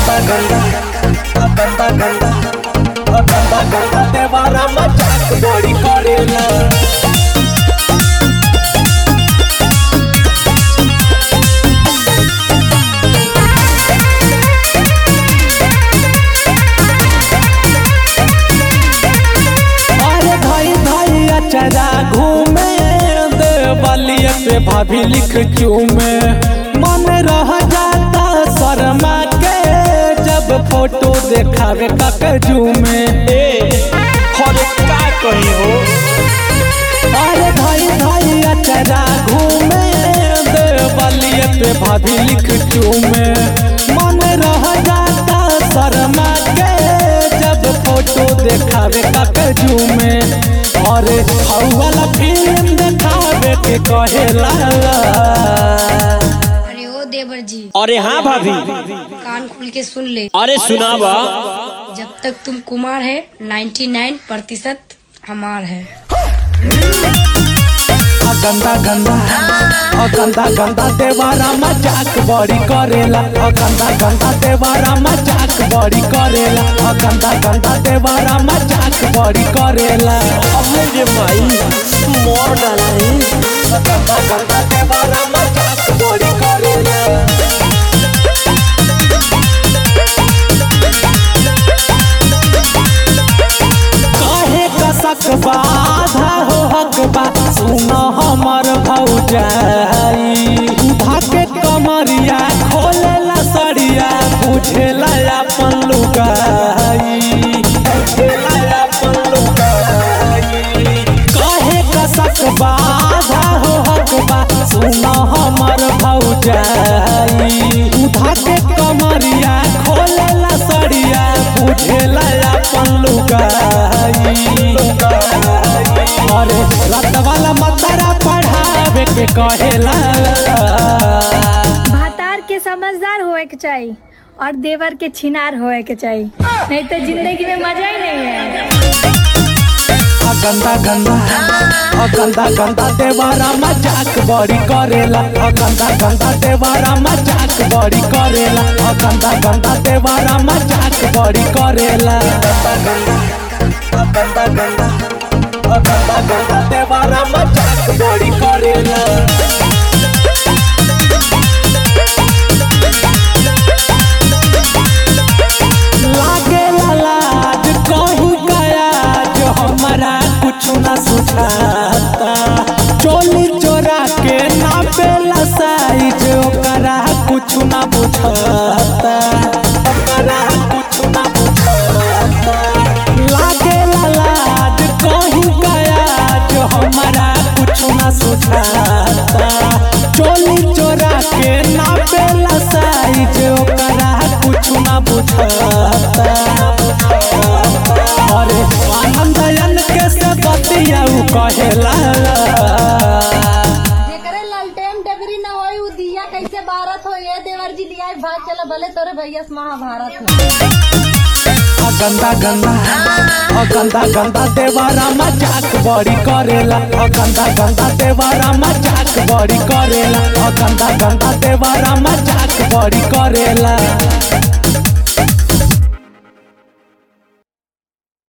गंदा गंदा गंदा गंदा गंदा गंदा देवारा मजाक बड़ी करेला अरे भाई भाई अचरा घूमे देवलिया पे भाभी लिख चूमे मन रह जाता शर्मा के जब फोटो देखावे ककजू में ए हरे का कही हो अरे भाई भाई अचरा घूमे देवलिया पे भाभी लिख चूमे मन रह जाता शर्मा के जब फोटो देखावे ककजू में अरे हौवाला फिल्म देखावे के कहेला अरे ओ देवर जी अरे हाँ भाभी कान खोल के सुन ले अरे सुनावा जब तक तुम कुमार है 99 प्रतिशत हमार है आ गंदा गंदा आ गंदा गंदा देवारा मजाक बड़ी करेला आ गंदा गंदा देवारा मजाक बड़ी करेला आ गंदा गंदा देवारा मजाक बड़ी करेला अरे रे माई मोर डाला है आ गंदा गंदा देवारा मजाक बड़ी करेला काहे कसक बाधा हो हक बा सुनो हमर भौजाई धाके कमरिया खोलेला सड़िया बुझेला अपन लुगाई बुझेला अपन लुगाई काहे कसक बाधा हो हक बा सुनो हमर भौजाई धाके कमरिया खोलेला सड़िया बुझेला अपन लुगाई अरे रात वाला मतरा पढ़ावे के कहेला भातार के समझदार होए के चाहिए और देवर के छिनार होए के चाहिए नहीं तो जिंदगी में मजा ही नहीं है आ गंदा गंदा आ गंदा गंदा देवारा मजाक बड़ी करेला आ गंदा गंदा देवारा मजाक बड़ी करेला आ गंदा गंदा देवारा मजाक बड़ी करेला गंदा गंदा आ गंदा गंदा आ गंदा गंदा देवारा मजाक बड़ी करेला लागे लाज कहू गया जो हमारा कुछ न सुझाता चोली चोरा के नापेला साइज ओकरा कुछ न बुझाता ओकरा कुछ न बुझाता लागे लाज कहू गया जो हमारा कुछ न सुझाता चोली चोरा के नापेला साइज ओकरा कुछ न बुझाता अरे आनंदयन के से बतियाऊ कहेला जेकरे लालटेन डगरी न होई उ दिया कैसे बारत हो ये देवर जी दिया भाग चला भले तोरे भैया से महाभारत में आ गंदा गंदा आ गंदा गंदा देवारा मजाक बड़ी करेला आ गंदा गंदा देवारा मजाक बड़ी करेला आ गंदा गंदा देवारा मजाक बड़ी करेला